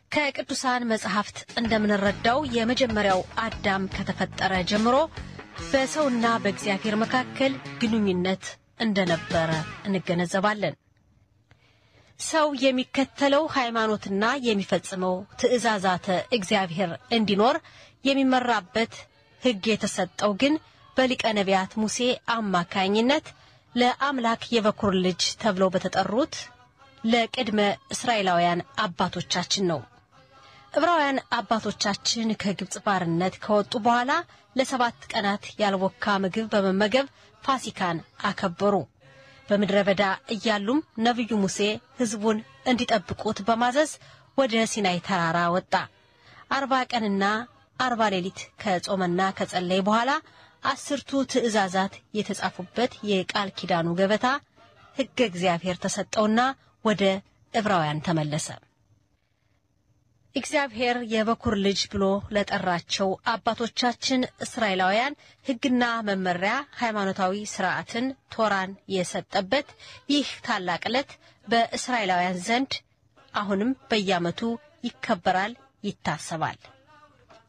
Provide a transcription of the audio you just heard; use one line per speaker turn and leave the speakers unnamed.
ከቅዱሳን መጽሐፍት እንደምንረዳው የመጀመሪያው አዳም ከተፈጠረ ጀምሮ በሰውና በእግዚአብሔር መካከል ግንኙነት እንደነበረ እንገነዘባለን። ሰው የሚከተለው ሃይማኖትና የሚፈጽመው ትእዛዛተ እግዚአብሔር እንዲኖር የሚመራበት ሕግ የተሰጠው ግን በሊቀ ነቢያት ሙሴ አማካኝነት ለአምላክ የበኩር ልጅ ተብለው በተጠሩት ለቅድመ እስራኤላውያን አባቶቻችን ነው። ዕብራውያን አባቶቻችን ከግብፅ ባርነት ከወጡ በኋላ ለሰባት ቀናት ያልቦካ ምግብ በመመገብ ፋሲካን አከበሩ። በምድረ በዳ እያሉም ነቢዩ ሙሴ ሕዝቡን እንዲጠብቁት በማዘዝ ወደ ሲናይ ተራራ ወጣ። አርባ ቀንና አርባ ሌሊት ከጾመና ከጸለይ በኋላ አስርቱ ትእዛዛት የተጻፉበት የቃል ኪዳኑ ገበታ ሕገ እግዚአብሔር ተሰጠውና ወደ ዕብራውያን ተመለሰ። እግዚአብሔር የበኩር ልጅ ብሎ ለጠራቸው አባቶቻችን እስራኤላውያን ሕግና መመሪያ ሃይማኖታዊ ስርዓትን ቶራን የሰጠበት ይህ ታላቅ ዕለት በእስራኤላውያን ዘንድ አሁንም በየዓመቱ ይከበራል፣ ይታሰባል።